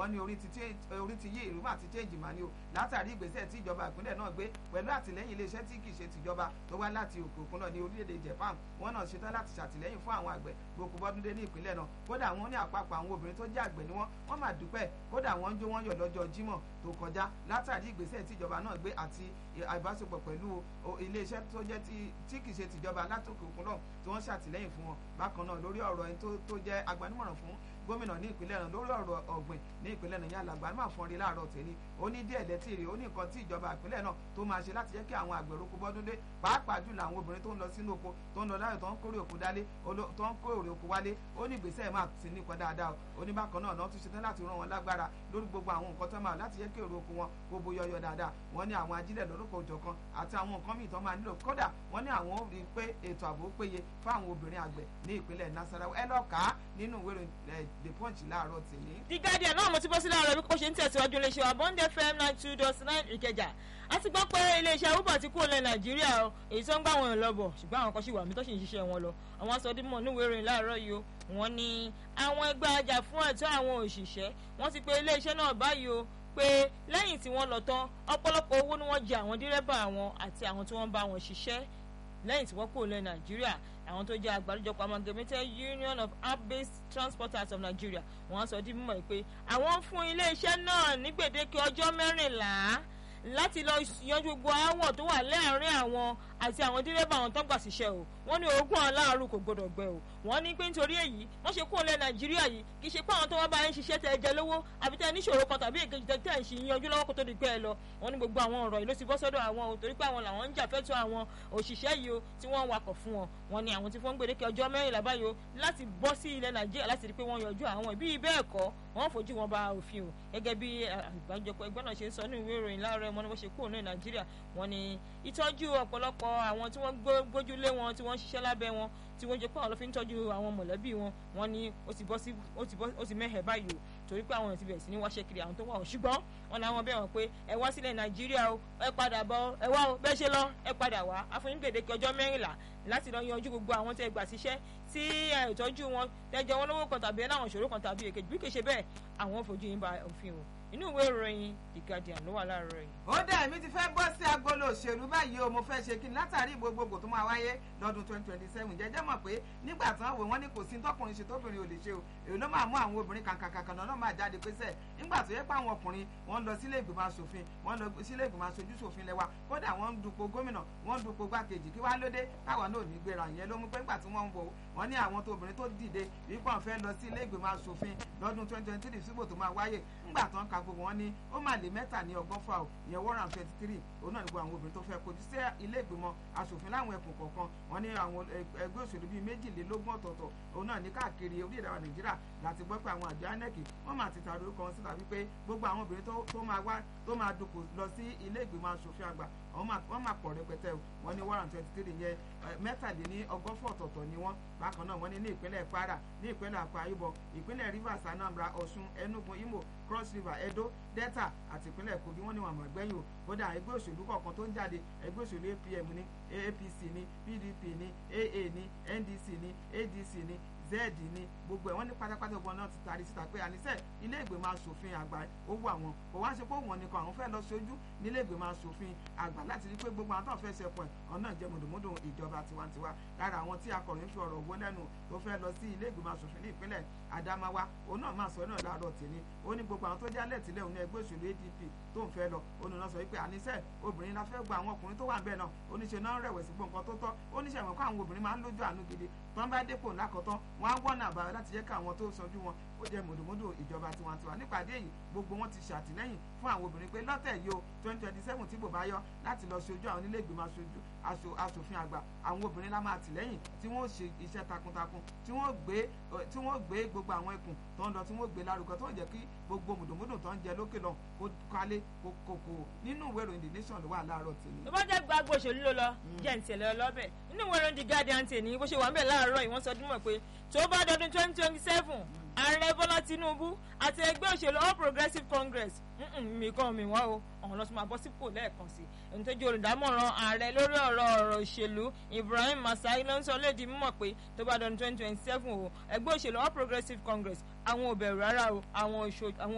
wọ́n ní orí ti yí ìrú mà ti change mà ní o látàrí ìgbésẹ̀ tí ìjọba ìpínlẹ̀ náà gbé pẹ̀lú àtìlẹ́yìn iléeṣẹ́ tí kì í ṣe tìjọba tó wá láti òkè òkun náà ní orílẹ̀-èdè Japan wọ́n náà ṣetán láti ṣàtìlẹ́yìn fún àwọn àgbẹ̀ gbogbo bọ́dúndé ní ìpínlẹ̀ náà kódà wọ́n ní àpapọ̀ àwọn obìnrin tó jẹ́ àgbẹ̀ ni wọ́n wọ́n máa dúpẹ́ kódà wọ́n ń jó wọ́n yọ̀ lọ́jọ́ Jímọ̀ tó kọjá látàrí ìgbésẹ̀ tí ìjọba náà gbé àti ìbáṣepọ̀ pẹ̀lú iléeṣẹ́ tó jẹ́ tí kì í ṣe tìjọba látòkè òkun náà tí wọ́n ṣàtìlẹ́yìn fún wọn bákan náà lórí ọ̀rọ̀ ẹni tó jẹ́ agbanimọ̀ràn fún gómìnà ní ìpínlẹ̀ náà lórí ọ̀rọ̀ ọ̀gbìn ní ìpínlẹ̀ náà yálà àgbà máa fọ́n rí láàárọ̀ tèmi ó ní díẹ̀ lẹ́tì rí ó ní nǹkan tí ìjọba ìpínlẹ̀ náà tó máa ṣe láti jẹ́ kí àwọn àgbẹ̀ roko bọ́dún dé pàápàá jùlọ àwọn obìnrin tó ń lọ sínú oko tó ń lọ láyọ̀ tó ń kórè oko dálé tó ń kórè oko wálé ó ní ìgbésẹ̀ máa ti nípa dáadáa ó ní bákan náà náà tún ṣetán láti rán wọn lágbára lórí gbogbo àwọn nǹkan tó máa láti jẹ́ kí èrò oko wọn gbogbo yọyọ dáadáa wọ́n ní àwọn ajílẹ̀ lórúkọ òjọ̀kan àti àwọn nǹkan míì tó máa nílò kódà wọ́n ní àwọn ò rí pé ètò ààbò péye fáwọn obìnrin àgbẹ̀ ní ìpínlẹ̀ Nasarawa ẹ lọ́ọ́ kà á nínú ìwé ìròyìn The Punch láàárọ̀ tèmi. The Guardian náà mo ti bọ́ sí láàárọ̀ bí kò ṣe ń tẹ̀síwájú iléeṣẹ́ wa Bond FM nine two dot nine Ìkẹjà a ti gbọ́ pé iléeṣẹ́ uber ti kúrò lẹ́ Nàìjíríà o èyí tó ń gbà wọ́n lọ bọ̀ ṣùgbọ́n àwọn kan ṣì wà mí tó ṣì ń ṣiṣẹ́ wọn lọ àwọn asọdímọ̀ níwèé ìròyìn láàárọ̀ yìí o wọ́n ní àwọn ẹgbẹ́ ajá fún ẹ̀tọ́ àwọn òṣìṣẹ́ wọ́n ti pe iléeṣẹ́ náà báyìí o pé lẹ́yìn tí wọ́n lọ tán ọ̀pọ̀lọpọ̀ owó ni wọ́n jẹ àwọn dírẹ́bà àwọn àti àwọn tí wọ́n bá wọn ṣiṣẹ́ lẹ́yìn tí wọ́n kúrò lẹ́ Nàìjíríà àwọn tó jẹ́ àgbáríjọpọ̀ amalgamated union of app-based transporters of Nigeria wọ́n sọ di mímọ̀ pé àwọn fún iléeṣẹ́ náà ní gbèdéke ọjọ́ mẹ́rìnlá láti lọ yanjú gbogbo aáwọ̀ tó wà láàárín àwọn àti àwọn dírẹ́bà àwọn tó ń gbà síṣẹ́ o wọ́n ní ogún aláàrú kò gbọdọ̀ gbẹ o wọ́n ní pé nítorí èyí wọ́n ṣe kúrò lẹ́ Nàìjíríà yìí kì í ṣe pé àwọn tó wá bá ń ṣiṣẹ́ tẹ́ ẹ jẹ lówó àbí tẹ́ ẹ níṣòro kan tàbí èkejì tẹ́ tẹ́ ẹ ṣì yanjú lọ́wọ́ kó tó di pé ẹ lọ wọ́n ní gbogbo àwọn ọ̀rọ̀ yìí ló ti bọ́ sọ́dọ̀ àwọn o torí pé àwọn làwọn ń jà fẹ́tọ̀ àwọn òṣìṣẹ́ yìí o tí wọ́n ń wakọ̀ fún wọn wọ́n ní àwọn tí fọ́n gbèdéke ọjọ́ mẹ́rìnlá báyìí o láti bọ́ sí ilẹ̀ Nàìjíríà láti rí pé wọ́n yanjú àwọn ìbí bẹ́ẹ̀ kọ́ wọ́n fojú wọn bá òfin o gẹ́gẹ́ bí àgbájọpọ̀ ẹgbẹ́ náà ṣe ń sọ ní ìwé ìròyìn láàárọ̀ ẹ̀mọ́ ni wọ́n ṣe kúrò ní Nàìjíríà wọ́n ní ìtọ́jú ọ̀pọ̀lọpọ̀ àwọn tí wọ́n gbójúlé wọn tí wọ́n ń ṣiṣẹ́ lábẹ́ wọn tí wọ́n jẹ́ pé àwọn ló fi ń tọ́jú àwọn mọ̀lẹ́bí wọn wọ́n ní ó ti bọ́ sí ó ti bọ́ ó ti mẹ́hẹ̀ báyìí o torí pé àwọn èèyàn ti bẹ̀rẹ̀ sí ní wáṣẹ́ kiri àwọn tó wà o ṣùgbọ́n wọn làwọn bẹ̀ wọ́n pé ẹ wá sílẹ̀ Nàìjíríà o ẹ padà bọ̀ ẹ wá o bẹ́ẹ̀ ṣe lọ ẹ padà wá àfọyín gbèdéke ọjọ́ mẹ́rìnlá láti lọ yanjú gbogbo àwọn tẹ́ gbà síṣẹ́ tí ìtọ́jú wọn tẹ́jọ wọn lówó kan tàbí ẹ láwọn ìṣòro kan tàbí èkejì bí kì í ṣe bẹ́ẹ̀ àwọn fojú yín ba òfin o inú ìwé ìròyìn The Guardian ló wà láàárọ̀ yìí. ó dẹ̀ èmi ti fẹ́ bọ́ sí agolo òṣèlú báyìí o mo fẹ́ ṣe kí n látàrí gbogbogbò tó máa wáyé lọ́dún twenty twenty seven jẹ́jẹ́ mọ̀ pé nígbà tí wọ́n wò wọ́n ní kò sí tọkùnrin ṣe tóbìnrin ò lè ṣe o èyí ló máa mú àwọn obìnrin kàǹkàǹkàǹ náà máa jáde pé sẹ́ nígbà tó yẹ pé àwọn ọkùnrin wọ́n lọ sílé ìgbìmọ̀ asòfin wọ́n lọ sílé ìgbìmọ̀ aṣojú ṣòfin lẹ́wà kódà wọ́n ń dupò gómìnà wọ́n ń dupò gbàkejì kí wá lóde káwọn náà ní gbéra ìyẹn ló mú pé nígbà tí wọ́n ń wò wọ́n ní àwọn tó obìnrin tó dìde wípé wọ́n fẹ́ lọ sí ilé ìgbìmọ̀ asòfin lọ́dún twenty twenty three síbò tó máa wáyé ńgbà tó ń ka gbogbo wọn ní ó máa lé mẹ́ta ní ọgọ́fà o ìyẹn one hundred twenty three òun náà ní gbogbo àwọn obìnrin tó fẹ́ kojú sí ilé ìgbìmọ̀ asòfin láwọn ẹkùn kọ̀ọ̀kan wọn ní àwọn ẹgbẹ́ òṣèlú bíi méjìlélógún ọ̀tọ̀ọ̀tọ̀ òun náà ní káàkiri orílẹ̀-èdè wa nàìjíríà láti gbọ́ pé àwọn àjọ inec wọ́n máa ti tàbí orúkọ wọn síta wípé gbogbo àwọn obìnrin tó máa wá tó máa dupò lọ sí ilé ìgbìmọ̀ asòfin àgbà wọ́n máa pọ̀ rẹpẹtẹ wọ́n ní one hundred twenty three yẹn mẹ́tàléní ọgọ́fọ̀ ọ̀tọ̀ọ̀tọ̀ ni wọ́n bákan náà wọ́n ní ní ìpínlẹ̀ kwara ní ìpínlẹ̀ akwa ibom ìpínlẹ̀ rivers anambra ọ̀ṣun enugu imo cross river edo delta àti ìpínlẹ̀ kogi wọ́n ní wọn àmọ̀ gbẹ́yìn o kódà ẹgbẹ́ òṣèlú kọ̀ọ̀kan tó ń jáde ẹgbẹ́ òṣèlú apm ní apc ní pdp ní aa ní ndc ní adc ní z ní gbogbo ẹ̀ wọ́n ní pátápátá ọgbọ́n náà ti taari síta pé àníṣe ilé ìgbìmọ̀ asòfin àgbà ó wù àwọn kò wá ṣe pé òun nìkan àwọn fẹ́ lọ ṣojú nílé ìgbìmọ̀ asòfin àgbà láti rí pé gbogbo àwọn tó fẹ́ ṣẹpọ̀ ẹ̀ ọ̀nà jẹ́ mùdùmùdù ìjọba tiwantiwa lára àwọn tí akọ̀ròyìn fi ọ̀rọ̀ wó lẹ́nu tó fẹ́ lọ sí ilé ìgbìmọ̀ asòfin ní ìpínlẹ̀ Adamawa òun náà máa sọ náà láàárọ̀ tèmi ó ní gbogbo àwọn tó jálẹ̀ tìlẹ̀ òun ní ẹgbẹ́ òṣèlú ADP tó ń fẹ́ lọ òun náà sọ wípé àníṣe obìnrin la fẹ́ gba àwọn ọkùnrin tó wà ń bẹ̀ náà oníṣe náà rẹ̀wẹ̀sì gbọ́ nǹkan tó tọ́ oníṣẹ́ ìwọ̀n kó àwọn obìnrin máa ń lójú àánú gidi tán bá dépò lákọ̀tán wọ́n á wọ́nà àbáyọ láti jẹ́ káwọn tó sanjú wọn ó jẹ́ mòdòmódò ìjọba tiwantiwa nípàdé yìí gbogbo wọn ti ṣàtìlẹ́yìn fún àwọn obìnrin pé lọ́tẹ̀ yìí o twenty twenty seven tí bò bá yọ láti lọ ṣojú àwọn onílé ìgbìmọ̀ aṣojú aṣòfin àgbà àwọn obìnrin lá máa tìlẹ́yìn tí wọ́n ṣe iṣẹ́ takuntakun tí wọ́n gbé tí wọ́n gbé gbogbo àwọn ikùn tó ń lọ tí wọ́n gbé lárugẹ tó ń jẹ́ kí gbogbo mòdòmódò tó ń jẹ lókè lọ kó kálé kó kókó nínú ìwé ìròyìn the nation ló wà láàárọ̀ tèmi. tó bá jẹ́ gbàgbọ́ òṣèlú ló lọ jẹ́ ń tẹ̀lé ọlọ́bẹ̀ nínú ìwé ìròyìn the guardian tèmi bó ṣe wà ń bẹ̀ láàárọ̀ yìí wọ́n sọ dúnmọ̀ pé tó bá dọdún twenty twenty seven ààrẹ bọ́lá tinubu àti ẹgbẹ́ òṣèlú all progressives congress mi kàn mí wá o ọ̀hún lọ́sùn máa bọ́ sípò lẹ́ẹ̀kan sí ẹni tó jẹ́ olùdámọ̀ràn ààrẹ lórí ọ̀rọ̀ ọ̀rọ̀ òṣèlú ibrahim masai ló ń sọ lédi mímọ̀ pé tó bá dọdún twenty twenty seven o ẹgbẹ́ òṣèlú all progressives congress àwọn ò bẹ̀rù rárá o àwọn